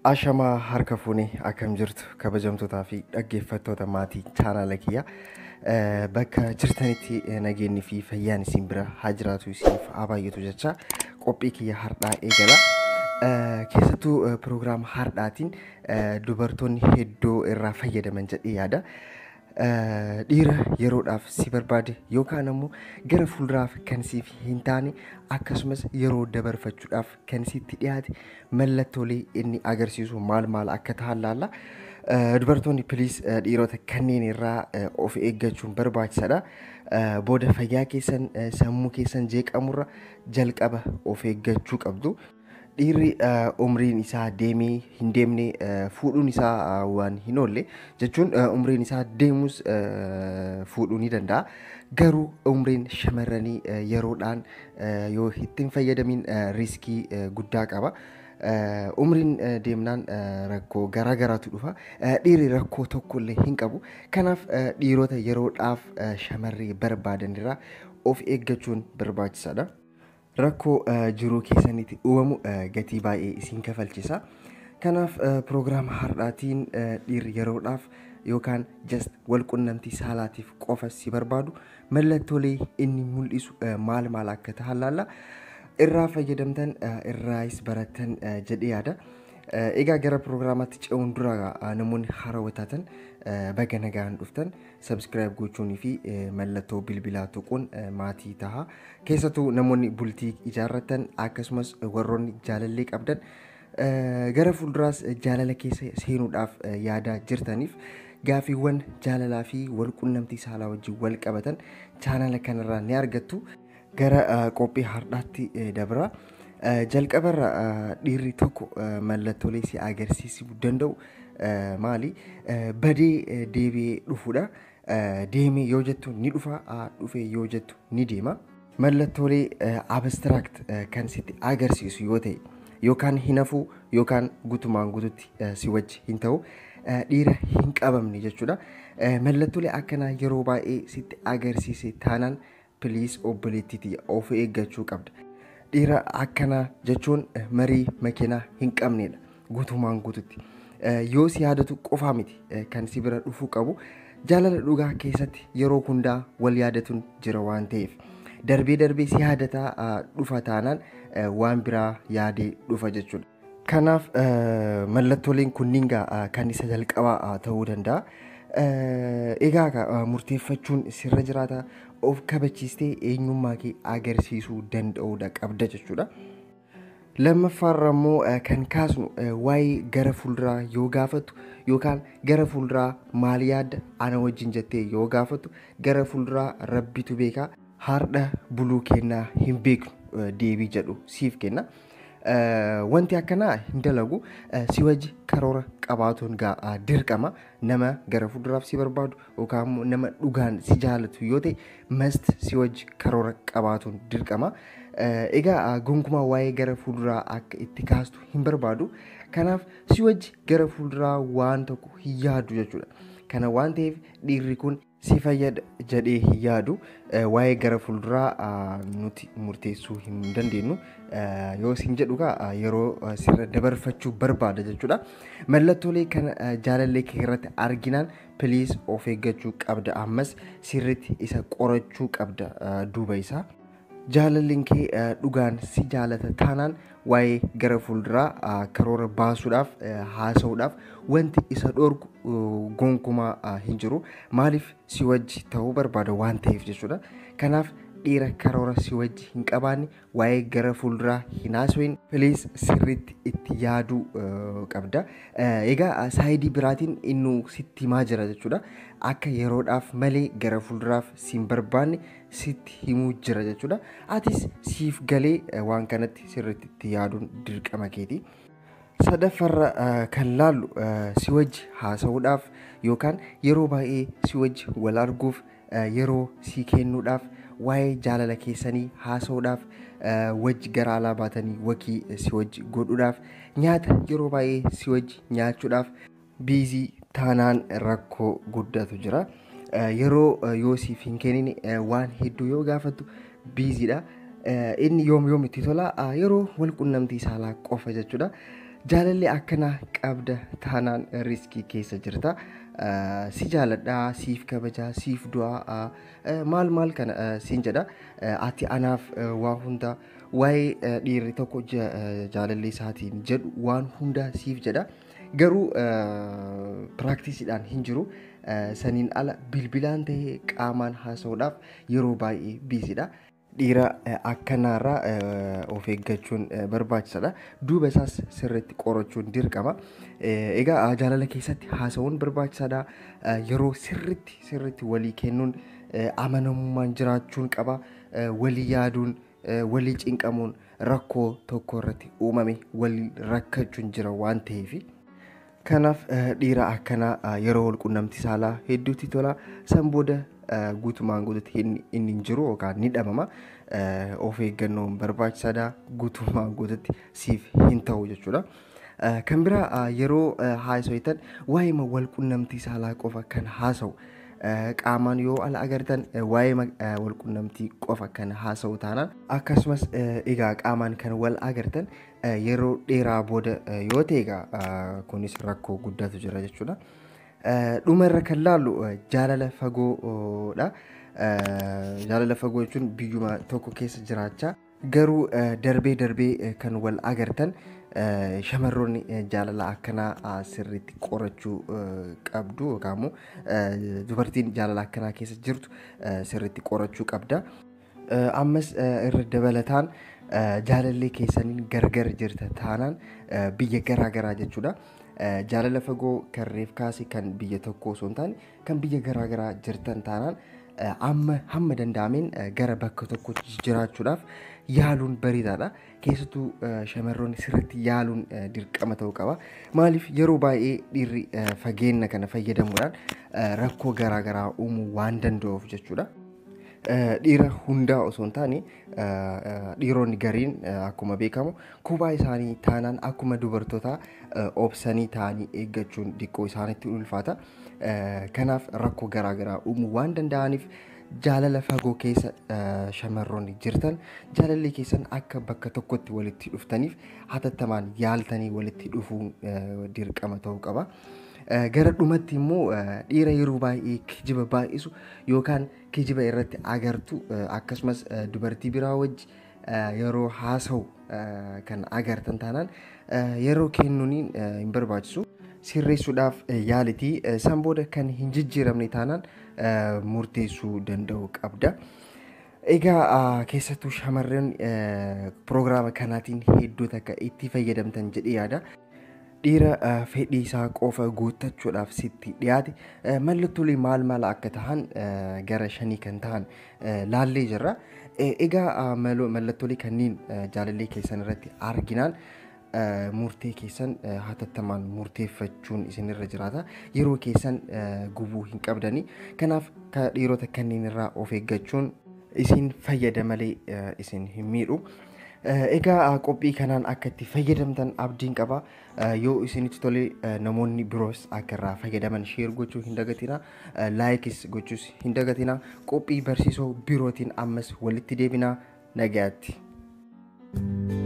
Ashamaa harka fuunee akkam jirtu kabajamtootaa fi dhaggeeffattoota maatii chaanaala kiyyaa bakka jirtanitti nageenyi fi fayyaan isin bira haa jiraatu isiniif haa baay'atu jecha qophii kiyya har'aa eegala. Keessattuu piroogiraama har'aatiin dubartoonni hedduu irraa fayyadaman jedhee yaada. Dhiira yeroodhaaf si barbaade yookaan ammoo gara fuulduraaf kan siif hin taane akkasumas yeroo dabarfachuudhaaf kan sitti dhiyaate mallattoolee inni agarsiisu maal maal akka ta'an laalla. Dubartoonni piliis dhiirota kanneen irraa of eeggachuun barbaachisaadha. Booda fayyaa keessan sammuu keessan jeeqamurra jalqaba of eeggachuu qabdu. Dhiirri umriin isaa deemee hin deemne fuudhuun isaa waan hin oolle jechuun umriin isaa deemus fuudhuu ni danda'a. Garuu umriin shamarranii yeroodhaan yoo ittiin fayyadamin riiskii guddaa qaba. Umriin deemnaan rakkoo garaa garaatu dhufa. Dhiirri rakkoo tokko illee hin qabu. Kanaaf dhiirota yeroodhaaf shamarree barbaadanirraa of eeggachuun barbaachisaadha. Rakkoo jiruu keessanitti uumamu gatii baay'ee isin kafalchisa. Kanaaf piroogiraama har'aatiin dhiirri yeroodhaaf yookaan just wal qunnamtii saalaatiif qofa si barbaadu mallattoolee inni mul'isu maal maal akka ta'an laalla. Irraa fayyadamtan irraayis barattan jedhee yaada. Egaa gara piroogiraamaatti ce'uun dura namoonni haarawaa taatan baga nagaan dhuftan sabskiraayib gochuunii fi mallattoo bilbilaa tuquun maatii taha. Keessattuu namoonni bultii ijaarratan akkasumas warroonni jaalallee qabdan gara fuulduraas jaalala keessa seenuudhaaf yaadaa jirtaniif gaafiiwwan jaalalaa fi wal qunnamtii saalaa wajjin wal qabatan chaanala kanarraa ni argattu. Gara qophii har'aatti dabra. Jalqabarra dhiirri tokko mallattoolee si agarsiisuu danda'u maali? Badee deebi'ee dhufuudha. Deemee yoo jettu ni dhufa, dhufee yoo jettu ni deema. Mallattoolee abstiraakt kan sitti agarsiisu yoo ta'e yookaan hin hafu yookaan gutumaan gututti si wajji hin ta'u dhiira hin qabamne jechuudha. Mallattoolee akkanaa yeroo baay'ee sitti agarsiise taanaan piliis obboleettiitii of eeggachuu qabda. Dhiira akkanaa jechuun marii makiinaa hin qabnedha gutumaan gututti. Yoo si yaadatu qofaa miti kan si bira dhufuu qabu jaalala dhugaa keessatti yeroo hundaa wal yaadatuun jira waan ta'eef. Darbee darbee si yaadataa dhufa taanaan waan biraa yaadee dhufa jechuudha. Kanaaf mallattooleen kunniin kan isa jalqabaa ta'uu danda'a. Egaa murteeffachuun sirra jiraata of kabachiistee eenyummaa kee agarsiisuu danda'uudha qabda jechuudha. Lammaffaarra immoo kan kaasnu waa'ee gara fuulduraa yoo gaafattu yookaan gara fuulduraa maal yaadda ana wajjin jettee yoo gaafattu gara fuulduraa rabbitu beekaa har'a buluu kennaa hin beeknu deebii jedhu siif kenna. Wanti akkanaa hin dalagu si wajji karoora qabaatuun dirqama nama gara fuulduraaf si barbaadu yookaan nama dhugaan si jaalatu yoo ta'e mast si wajji karoora qabaatuun dirqama. Egaa gonkumaa waa'ee gara fuulduraa akka itti kaastu hin barbaadu. Kanaaf si wajji gara fuulduraa waan tokko hin yaadu jechuudha. Kana waan ta'eef dhiirri kun si fayyada jedhee hin yaadu waa'ee gara fuulduraa nuti murteessuu hin dandeenyu yoo isin jedhu yeroo sirra dabarfachuu barbaada jechuudha. Mallattoolee kana jaalallee kee irratti arginaan piliis of eeggachuu qabda ammas sirriitti isa qorachuu qabda duuba isaa. Jaalalleen kee dhugaan si jaalata taanaan waa'ee gara fuulduraa karoora baasuudhaaf haasa'uudhaaf wanti isa dhorku gonkumaa hin jiru. Maaliif si wajji ta'uu barbaada waan ta'eef jechuudha. Kanaaf dhiira karoora si wajji hin qabaanne waa'ee gara fuulduraa hin haasawin piliis sirriitti itti yaaduu qabda. Egaa saayidii biraatiin inni sitti himaa jira jechuudha. Akka yeroodhaaf malee gara fuulduraaf si hin barbaanne sitti himuu jira jechuudha. Atis siif galee waan kanatti sirriitti itti yaaduun dirqama keeti. Sadaffaarra kan laallu si wajji haasa'uudhaaf yookaan yeroo baay'ee si wajji wal arguuf yeroo si kennuudhaaf waa'ee jaalala keessanii haasa'uudhaaf wajji gara alaa baatanii wakii si wajji godhuudhaaf nyaata yeroo baay'ee si wajji nyaachuudhaaf biizii taanaan rakkoo guddatu jira. Yeroo yoo siif hin kennine waan hedduu yoo gaafattu biiziidha. Inni yoom yoom itti tola yeroo wal qunnamtii saalaa qofa jechuudha. Jaalalli akkanaa qabda taanaan riskii keessa jirta. Si jaaladhaa, siif kabajaa, siif du'aa, maal maal kana siin jedha. Ati anaaf waa hunda waa'ee dhiirri tokko jaalalli isaatiin jedhu waan hundaa siif jedha. Garuu piraaktiisiidhaan hin jiru. Saniin ala bilbilaan ta'ee qaamaan haasa'uudhaaf yeroo baay'ee biisidha. Dhiira akkanaarraa of eeggachuun barbaachisaadha. Duuba isaas sirriitti qorachuun dirqama. Egaa jaalala keessatti haasa'uun barbaachisaadha. Yeroo sirriitti sirriitti walii kennuun amanamummaan jiraachuun qaba. Walii yaaduun, walii cinqamuun rakkoo tokko irratti uumame walii rakkachuun jira waan ta'eef. Kanaaf dhiira akkanaa yeroo wal quunnamtii saalaa hedduutti tola. San booda guutumaan guututti inni hin jiru yookaan ni dhabama. Of eeggannoon barbaachisaadha. Guutumaan guututti siif hin ta'u jechuudha. Kan biraa yeroo haasawatan waa'ee wal quunnamtii saalaa qofa kan haasa'u. Qaamaan yoo ala agartan waa'ee wal quunnamtii qofa kan haasa'u taanaan akkasumas egaa qaamaan kan wal agartan yeroo dheeraa booda yoo ta'e egaa kunis rakkoo guddaatu jira jechuudha. Dhuma irra kan laallu jaalala fagoodha. Jaalala fagoo jechuun biyyuma tokko keessa jiraachaa garuu darbee darbee kan wal agartan shamarroonni jaalala akkanaa sirriitti qorachuu qabdu yookaan immoo dubartiin jaalala akkanaa keessa jirtu sirriitti qorachuu qabda. Ammas irra dabalataan jaalallee keessaniin gargar jirta taanaan biyya garaa garaa jechuudha. Jaalala fagoo kan reef kaase kan biyya tokkoo osoo hin taane kan biyya garaa garaa jirtan taanaan amma hamma danda'ameen gara bakka tokkotti jiraachuudhaaf yaaluun bareedaadha. Keessattuu shamarroonni sirriitti yaaluun dirqama ta'uu qaba. Maaliif yeroo baay'ee dhiirri fageenya kana fayyadamuudhaan rakkoo garaa garaa uumuu waan danda'uuf jechuudha. Dhiira hundaa osoo hin taane dhiironni gariin akkuma beekamu kophaa isaanii taanaan akkuma dubartootaa obsanii taa'anii eeggachuun diqqoo isaanitti ulfaata. Kanaaf rakkoo garaa garaa uumuu waan danda'aniif jaalala fagoo keessa shamarroonni jirtan jaalalli keessan akka bakka tokkotti walitti dhuftaniif hatattamaan yaaltanii walitti dhufuun dirqama ta'uu qaba. Gara dhumatti immoo dhiira yeroo baay'ee kijiba baay'isu yookaan kijiba irratti agartu akkasumas dubartii biraa wajji yeroo haasa'u kan agartan taanaan yeroo kennuuniin hin barbaachisu. Sirreessuudhaaf yaalitii san booda kan hin jijjiiramne taanaan murteessuu danda'u qabda. Egaa keessattuu shamarran piroogiraama kanaatiin hedduu takka itti fayyadamtan jedhee yaada. Dhiira fedhii isaa qofa guuttachuudhaaf sitti dhiyaate mallattoolee maal maal akka tahan gara shanii kan tahan laallee jirra. Egaa mallattoolee kanneen jaalallee keessan irratti arginaan murtee keessan hatattamaan murteeffachuun isinirra jiraata. Yeroo keessan gubuu hin qabdanii. Kanaaf dhiirota kanneen irraa of eeggachuun isin fayyada malee isin hin miidhu. Egaa qophii kanaan akka itti fayyadamtan abdiin qaba. Yoo isinitti tole namoonni biroos akka irraa fayyadaman sheer gochuu hin dagatina. Laayikis gochuus hin dagatina. Qophii barsiisoo birootiin ammas walitti deebinaa nagaatti.